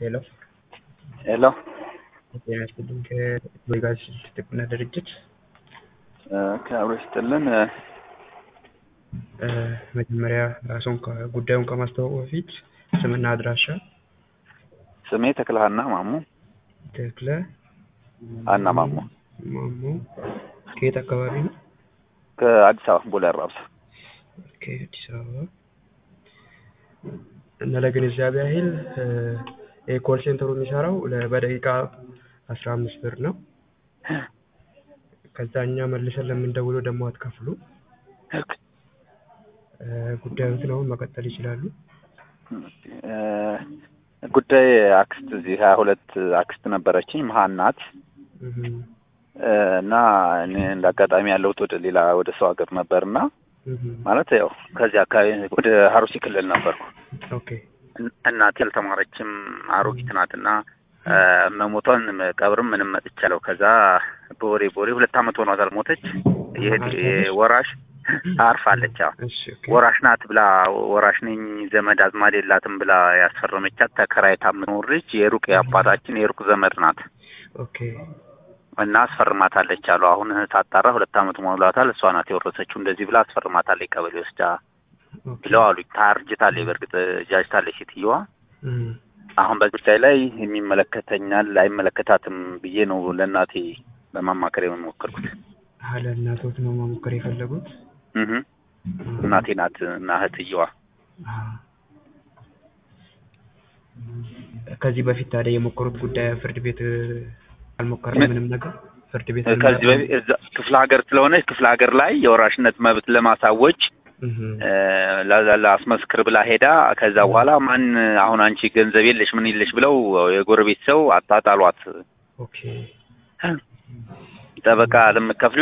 ሄሎ ሄሎ ጤና ይስጥልኝ ከወይጋዝ ጥብቅና ድርጅት ከአብሮ ይስጥልን። መጀመሪያ ራስዎን ጉዳዩን ከማስተዋወቅ በፊት ስምና አድራሻ ስሜ ተክለሃና ማሙ ተክለ ሀና ማሙ ማሞ ከየት አካባቢ ነው? ከአዲስ አበባ ቦሌ አራብሳ። ከአዲስ አበባ እና ለግንዛቤ ያህል የኮል ሴንተሩ የሚሰራው ለ- በደቂቃ አስራ አምስት ብር ነው። ከዛ እኛ መልሰን ለምንደውለው ደግሞ አትከፍሉ። ጉዳዩን አሁን መቀጠል ይችላሉ። እ፣ ጉዳይ አክስት እዚህ ሀያ ሁለት አክስት ነበረችኝ መሀን ናት እህ፣ እ፣ እና እኔ እንደ አጋጣሚ ያለሁት ወደ ሌላ ወደ ሰው ሀገር ነበርና እህ፣ ማለት ያው ከዚህ አካባቢ ወደ ሀሩሲ ክልል ነበርኩ። ኦኬ እን- እናቴ አልተማረችም አሮጊት ናትና እ፣ መሞቷን ቀብርም ምንም መጥቻለሁ። ከዛ በወሬ በወሬ ሁለት ዓመት ሆኗታል ሞተች። የእህቴ ወራሽ አርፋለች። አዎ እሺ ኦኬ ወራሽ ናት ብላ ወራሽ ነኝ ዘመድ አዝማድ የላትም ብላ ያስፈረመቻት ተከራይታ የምትኖር ልጅ የሩቅ የአባታችን የሩቅ ዘመድ ናት ኦኬ እና አስፈርማታለች አሉ። አሁን ሳጣራ ሁለት ዓመት ሞሏታል። እሷ ናት የወረሰችው እንደዚህ ብላ አስፈርማታለች ቀበሌ ወስዳ ኦኬ ብለው አሉ። ታርጅታለች፣ በእርግጥ ጃጅታለች ሴትየዋ። እህ፣ አሁን በዚህ ጉዳይ ላይ የሚመለከተኛል አይመለከታትም ብዬ ነው ለእናቴ ለማማከር የሞከርኩት። አህ፣ ለእናቶት ነው መሞከር የፈለጉት? እህ እናቴ ናት እና እህትየዋ አህ። ከዚህ በፊት ታዲያ የሞከሩት ጉዳይ ፍርድ ቤት አልሞከርም? ምን? ምንም ነገር ፍርድ ቤት ከዚህ በፊት እዛ ክፍለ ሀገር ስለሆነች ክፍለ ሀገር ላይ የወራሽነት መብት ለማሳወጅ እህ፣ እ፣ ላ- ላስመስክር ብላ ሄዳ ከዛ በኋላ ማን አሁን አንቺ ገንዘብ የለሽ ምን የለሽ ብለው የጎረቤት ሰው አጣጣሏት። ኦኬ ጠበቃ ለምከፍሉ